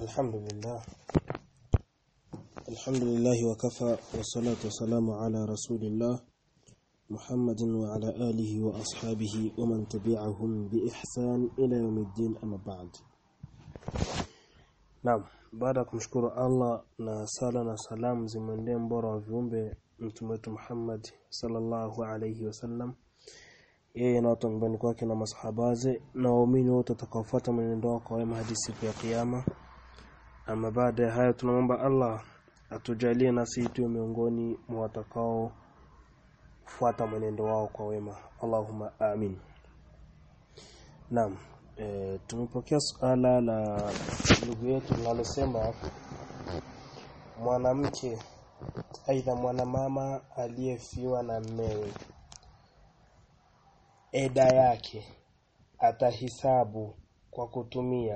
الحمد لله الحمد لله وكفى والصلاة والسلام على رسول الله محمد وعلى آله وأصحابه ومن تبعهم بإحسان إلى يوم الدين أما بعد Naam baada ya kumshukuru Allah na sala na salamu zimwendee mbora wa viumbe mtume wetu Muhammad sallallahu alayhi wasallam yeye na watu nyumbani kwake na masahabaze na waumini wote watakaofuata mwenendo wao kwa wema hadi siku ya kiyama ama baada ya hayo tunamwomba Allah atujalie nasi tuwe miongoni mwa watakao fuata mwenendo wao kwa wema Allahumma amin Naam e, tumepokea suala la ndugu yetu linalosema mwanamke aidha mwanamama aliyefiwa na mmewe eda yake atahisabu kwa kutumia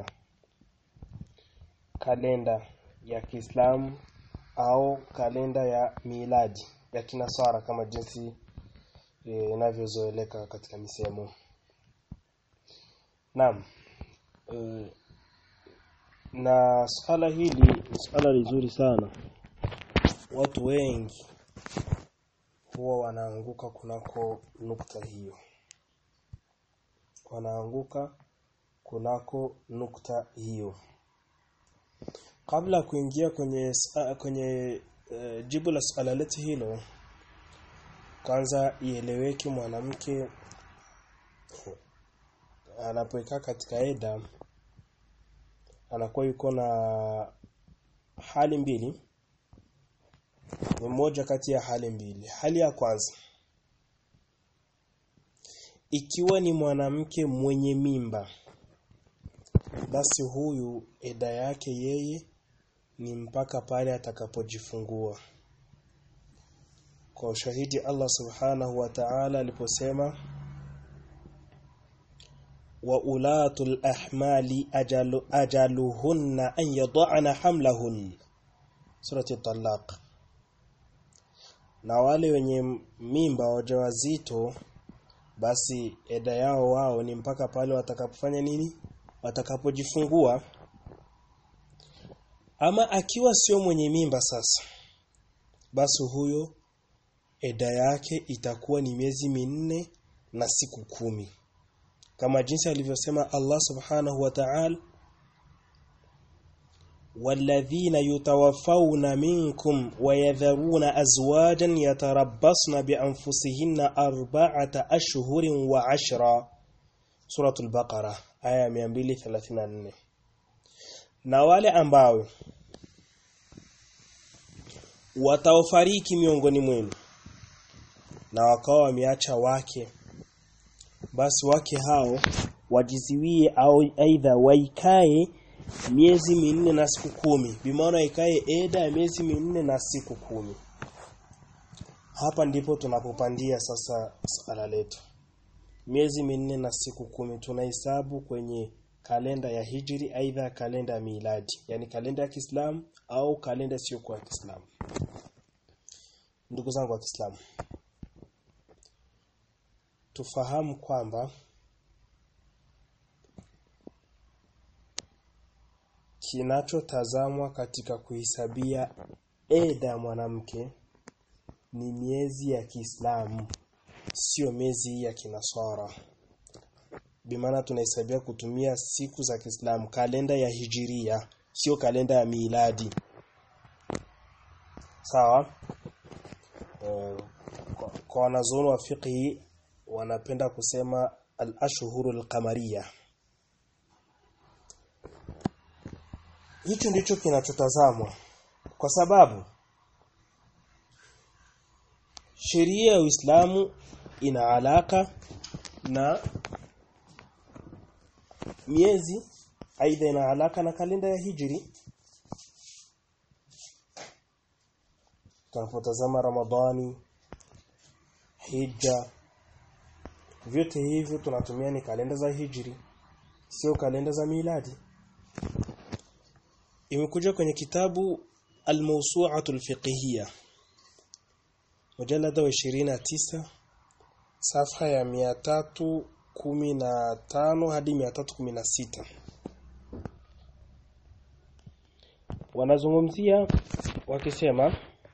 kalenda ya Kiislamu au kalenda ya miladi ya kinasara kama jinsi inavyozoeleka e, katika misemo Naam. E, na swala hili ni swala lizuri sana. Watu wengi huwa wanaanguka kunako nukta hiyo. Wanaanguka kunako nukta hiyo. Kabla kuingia kwenye kwenye uh, jibu la swala letu hilo kwanza ieleweke mwanamke anapoikaa katika eda anakuwa yuko na hali mbili ni moja kati ya hali mbili hali ya kwanza ikiwa ni mwanamke mwenye mimba basi huyu eda yake yeye ni mpaka pale atakapojifungua kwa ushahidi Allah subhanahu wa ta'ala aliposema wa ulatul ahmali ajalu, ajaluhunna an yad'ana hamlahun surati talaq na wale wenye mimba wajawazito basi eda yao wao ni mpaka pale watakapofanya nini watakapojifungua ama akiwa sio mwenye mimba sasa basi huyo eda yake itakuwa ni miezi minne na siku kumi kama jinsi alivyosema Allah subhanahu wa ta'ala والذين يتوفون منكم ويذرون أزواجا يتربصن بأنفسهن أربعة أشهر وعشرا سورة البقرة آية 234 na wale ambao wataofariki miongoni mwenu na wakawa wameacha wake basi wake hao wajiziwie au aidha waikae miezi minne na siku kumi bimaana ikae eda ya miezi minne na siku kumi hapa ndipo tunapopandia sasa swala letu miezi minne na siku kumi tunahesabu kwenye kalenda ya hijri aidha kalenda ya miladi yani kalenda ya Kiislamu au kalenda sio kwa Kiislamu ndugu zangu wa Kiislamu tufahamu kwamba kinachotazamwa katika kuhisabia eda ya mwanamke ni miezi ya Kiislamu sio miezi ya kinaswara bimaana tunahesabia kutumia siku za Kiislamu kalenda ya hijiria sio kalenda ya miladi sawa e, kwa, kwa wanazuoni wa fiqhi wanapenda kusema al-ashhuru al-qamariya hicho ndicho kinachotazamwa kwa sababu sheria ya Uislamu ina alaka na miezi aidha ina alaka na kalenda ya hijri tunapotazama Ramadhani Hija vyote hivyo tunatumia ni kalenda za hijri sio kalenda za miladi imekuja kwenye kitabu al-mawsu'atu al-fiqhiyya mujallada wa 29 safha ya 315 hadi 316 wanazungumzia wakisema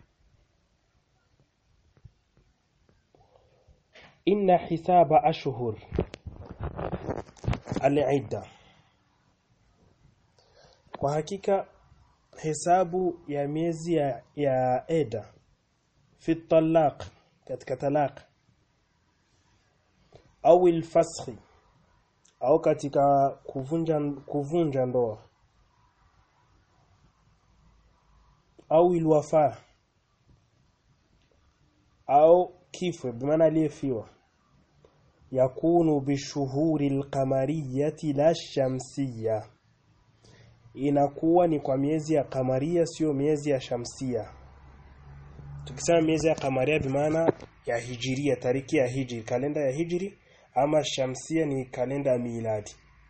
inna hisaba ashhur al-idda kwa hakika hesabu ya miezi ya, ya eda fi talaq katika talaq au al-fasakh au katika kuvunja kuvunja ndoa au ilwafa au kifo bimaana aliyefiwa yakunu bishuhuri alqamariyati la shamsiya inakuwa ni kwa miezi ya kamaria sio miezi ya shamsia tukisema miezi ya kamaria bimaana ya hijiria tariki ya hijri kalenda ya hijri ama shamsia ni kalenda ya miladi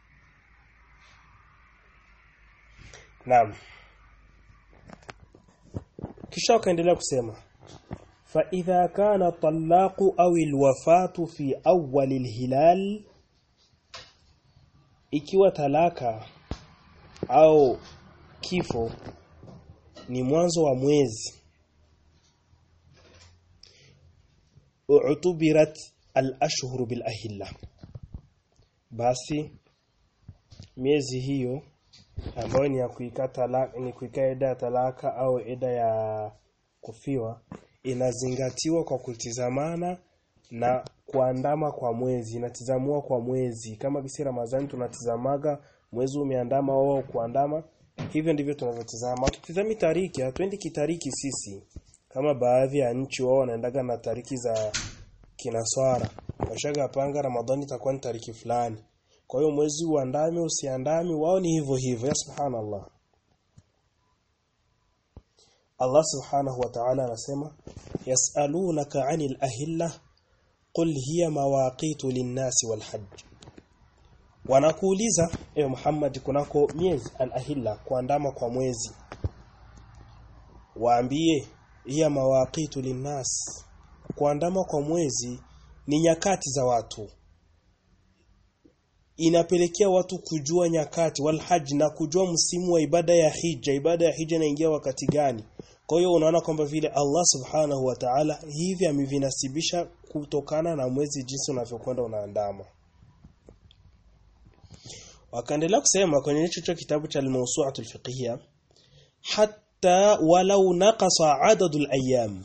Naam kisha wakaendelea kusema fa idha kana talaqu au alwafatu fi awwal alhilal ikiwa talaka au kifo ni mwanzo wa mwezi u'tubirat al-ashhur bil ahilla basi miezi hiyo ambayo ni ya kuika talaka ni kuika eda ya talaka au eda ya kufiwa inazingatiwa kwa kutizamana na kuandama kwa mwezi inatizamua kwa mwezi kama kisi Ramadhani tunatizamaga mwezi umeandama au kuandama hivyo ndivyo tunavyotizama tukitizami tariki hatuendi kitariki sisi kama baadhi ya nchi wao wanaendaga na tariki za kinaswara washaga panga Ramadhani itakuwa ni tariki fulani kwa hiyo mwezi uandame usiandame wao ni hivyo hivyo ya subhanallah Allah subhanahu wa ta'ala anasema yas'alunaka 'anil ahilla qul hiya mawaqitu lin-nasi wal hajj wanakuuliza ewe Muhammad kunako miezi al-ahilla kuandama kwa mwezi waambie hiya mawaqitu lin-nas kuandama kwa mwezi ni nyakati za watu inapelekea watu kujua nyakati wal hajj na kujua msimu wa ibada ya hija ibada ya hija inaingia wakati gani kwa hiyo unaona kwamba vile Allah subhanahu wa ta'ala hivi amevinasibisha kutokana na mwezi jinsi unavyokwenda unaandama wakaendelea kusema kwenye hicho kitabu cha al-mawsu'atul fiqhiyya hatta walau naqasa adadul ayyam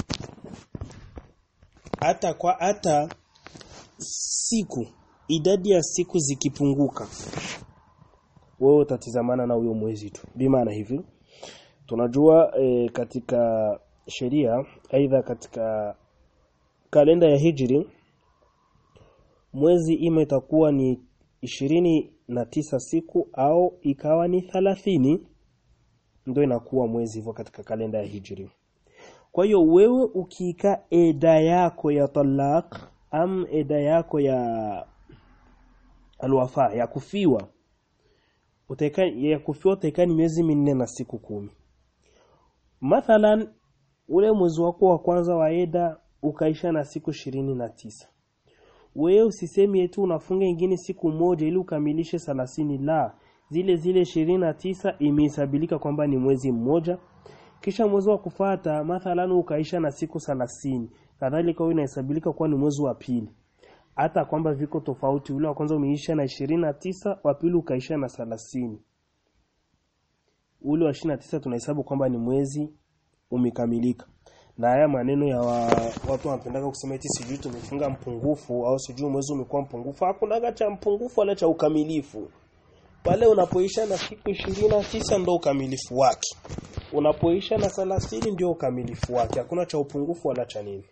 hata kwa hata siku idadi ya siku zikipunguka wewe utatizamana na huyo mwezi tu bimaana hivi tunajua e, katika sheria aidha katika kalenda ya hijri mwezi ima itakuwa ni ishirini na tisa siku au ikawa ni thalathini ndio inakuwa mwezi hivyo katika kalenda ya hijri kwa hiyo wewe ukiika eda yako ya talaq am eda yako ya alwafa ya kufiwa utaika ya kufiwa utaika ni miezi minne na siku kumi mathalan ule mwezi wako wa kwanza wa eda ukaisha na siku ishirini na tisa wewe usisemi eti unafunga ingine siku moja ili ukamilishe thelathini la zile zile ishirini na tisa imehesabilika kwamba ni mwezi mmoja kisha mwezi wa kufata mathalan ukaisha na siku thelathini kadhalika huwa inahesabilika kuwa ni mwezi wa pili hata kwamba viko tofauti ule wa kwanza umeisha na ishirini na tisa wa pili ukaisha na thelathini ule wa ishirini na tisa tunahesabu kwamba ni mwezi umekamilika na haya maneno ya wa, watu wanapendaka kusema eti sijui tumefunga mpungufu au sijui mwezi umekuwa mpungufu hakuna cha mpungufu wala cha ukamilifu pale unapoisha na siku ishirini na tisa ndo ukamilifu wake unapoisha na thelathini ndio ukamilifu wake hakuna cha upungufu wala cha nini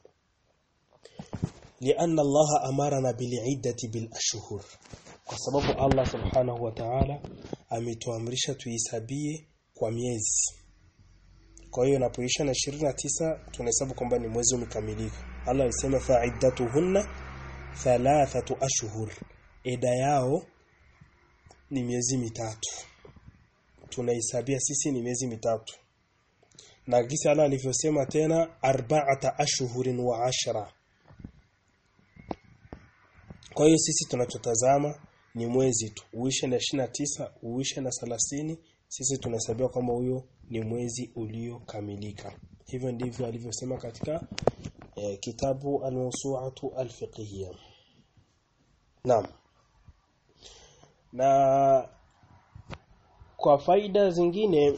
لأن الله أمرنا بالعدة بالأشهر kwa sababu Allah subhanahu wa ta'ala ametuamrisha tuisabie kwa miezi kwa hiyo inapoisha na 29 tunahesabu kwamba ni mwezi umekamilika Allah alisema fa'iddatuhunna thalathatu ashhur eda yao ni miezi mitatu tunahesabia sisi ni miezi mitatu na kisa Allah alivyosema tena arba'ata ashhurin wa ashra kwa hiyo sisi tunachotazama ni mwezi tu uishe na tisa uishe na thelathini sisi tunahesabiwa kwamba huyo ni mwezi uliokamilika hivyo ndivyo alivyosema katika eh, kitabu al-mawsu'atu al-fiqhiyya naam na kwa faida zingine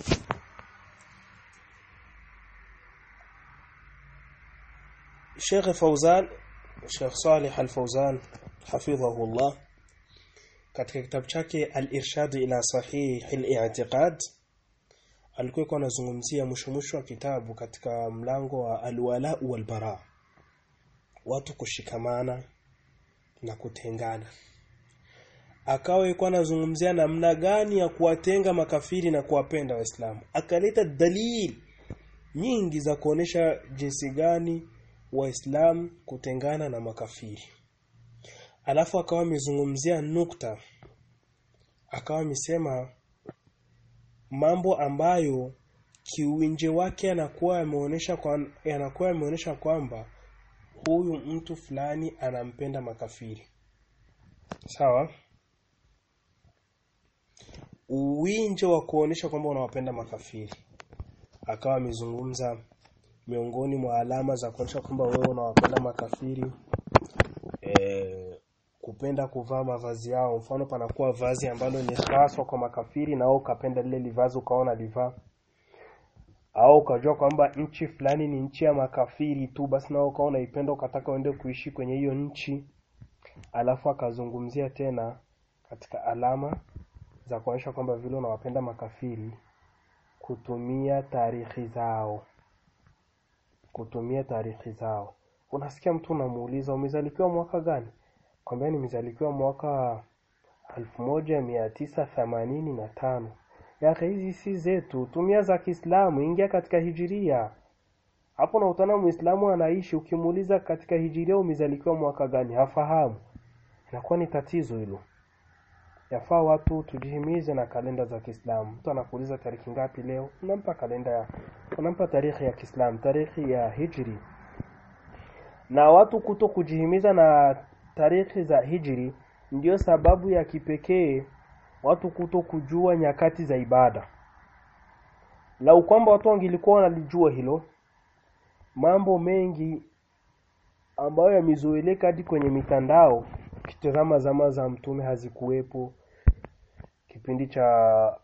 Sheikh Fauzan Sheikh Salih Al-Fauzan hafidhahullah katika kitabu chake Al-Irshad ila Sahih al-I'tiqad alikuwa anazungumzia mwisho mwisho wa kitabu katika mlango wa al-wala wal bara watu kushikamana na kutengana akawa yuko anazungumzia namna gani ya kuwatenga makafiri na kuwapenda waislamu akaleta dalili nyingi za kuonesha jinsi gani waislamu kutengana na makafiri alafu akawa amezungumzia nukta akawa amesema mambo ambayo kiuinje wake anakuwa ameonesha kwa anakuwa ameonesha kwamba huyu mtu fulani anampenda makafiri sawa uwinje wa kuonesha kwamba unawapenda makafiri akawa amezungumza miongoni mwa alama za kuonesha kwamba wewe unawapenda makafiri e, kupenda kuvaa mavazi yao mfano panakuwa vazi ambalo ni haswa kwa makafiri na wewe ukapenda lile livazi ukaona livaa au ukajua kwamba nchi fulani ni nchi ya makafiri tu basi na ukawa unaipenda ukataka uende kuishi kwenye hiyo nchi alafu akazungumzia tena katika alama za kuonyesha kwamba vile unawapenda makafiri kutumia tarehe zao kutumia tarehe zao unasikia mtu unamuuliza umezalikiwa mwaka gani kwambia nimezalikiwa mwaka 1985 yake hizi si zetu tumia za Kiislamu ingia katika hijiria hapo na utana muislamu anaishi ukimuuliza katika hijiria umezalikiwa mwaka gani hafahamu inakuwa ni tatizo hilo yafaa watu tujihimize na kalenda za Kiislamu mtu anakuuliza tariki ngapi leo unampa kalenda ya unampa tarehe ya Kiislamu tarehe ya hijri na watu kuto kujihimiza na tarehe za hijri ndiyo sababu ya kipekee watu kuto kujua nyakati za ibada lau kwamba watu wangilikuwa wanalijua hilo mambo mengi ambayo yamezoeleka hadi kwenye mitandao ukitazama zama za mtume hazikuwepo kipindi cha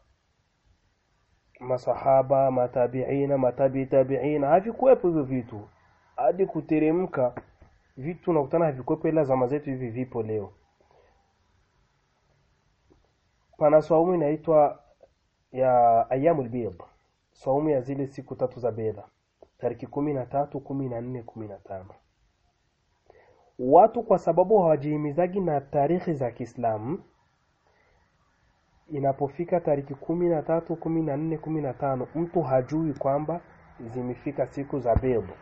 masahaba matabiina matabi tabiina havikuwepo hivyo vitu hadi kuteremka vitu unakutana havikuwepo ila zama zetu hivi vipo leo pana swaumu inaitwa ya ayamul bid swaumu ya zile siku tatu za bedha tariki kumi na tatu kumi na nne kumi na tano watu kwa sababu hawajihimizagi na tarehe za Kiislamu inapofika tariki kumi na tatu kumi na nne kumi na tano mtu hajui kwamba zimefika siku za bedo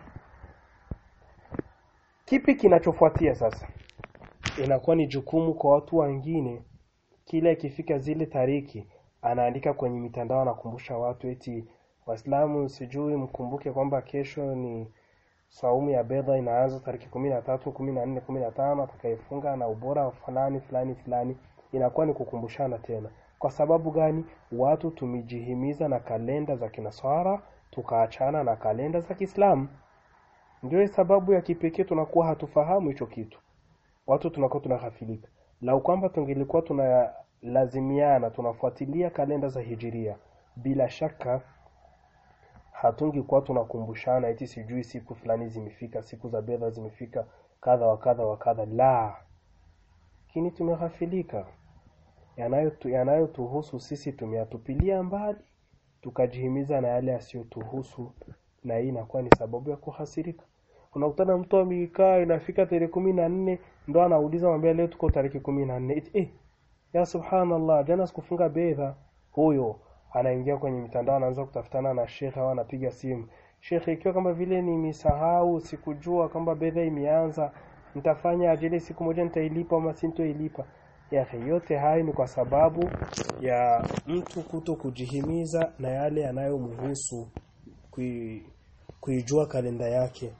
kipi kinachofuatia sasa inakuwa ni jukumu kwa watu wengine kila ikifika zile tariki anaandika kwenye mitandao anakumbusha watu eti waislamu sijui mkumbuke kwamba kesho ni saumu ya bedha inaanza tariki kumi na tatu kumi na nne kumi na tano atakayefunga na ubora fulani fulani fulani inakuwa ni kukumbushana tena kwa sababu gani watu tumejihimiza na kalenda za kinaswara tukaachana na kalenda za kiislamu ndio sababu ya kipekee tunakuwa hatufahamu hicho kitu watu tunakuwa tunahafilika lau kwamba tungelikuwa tunalazimiana tunafuatilia kalenda za hijiria bila shaka hatungekuwa tunakumbushana eti sijui siku fulani zimefika siku za bedha zimefika kadha wa kadha wa kadha la lakini tumeghafilika yanayotuhusu yanayo sisi tumeyatupilia mbali tukajihimiza na yale yasiyotuhusu na hii inakuwa ni sababu ya kuhasirika unakutana mtu amekaa inafika tarehe kumi na nne ndo anauliza mwambia leo tuko tarehe kumi na nne eh, ya subhanallah jana sikufunga bedha huyo anaingia kwenye mitandao anaanza kutafutana na shekhe au anapiga simu shekhe ikiwa kama vile nimesahau sikujua kwamba bedha imeanza nitafanya ajili siku moja nitailipa ama sintoilipa yake yote hayo ni kwa sababu ya mtu kuto kujihimiza na yale yanayomhusu kui, kuijua kalenda yake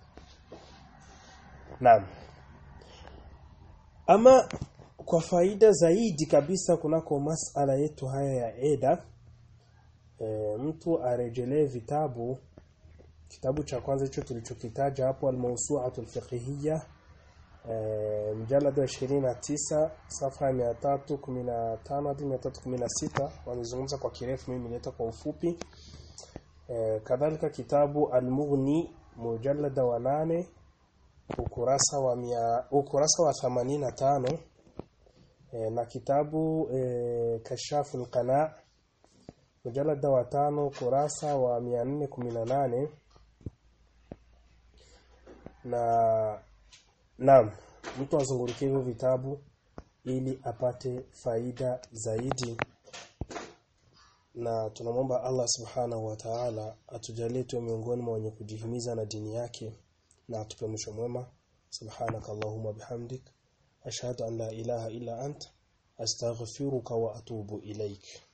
naam ama kwa faida zaidi kabisa kunako masala yetu haya ya eda e, mtu arejelee vitabu kitabu cha kwanza hicho tulichokitaja hapo al-mawsu'atu al-fiqhiyya e, mjalada wa 29 safha ya 315 hadi 316 wanazungumza kwa kirefu mimi nileta kwa ufupi e, kadhalika kitabu al-mughni mujallada wa 8 ukurasa wa mia, ukurasa wa 85 e, na kitabu e, kashafu al-qana mujallada wa 5 kurasa wa 418 na naam mtu azungurukie hivyo vitabu ili apate faida zaidi na tunamwomba Allah subhanahu wa ta'ala atujalie tuwe miongoni mwa wenye kujihimiza na dini yake na atupe mwisho mwema subhanaka allahumma bihamdik ashhadu an la ilaha illa ant astaghfiruka wa atubu ilaik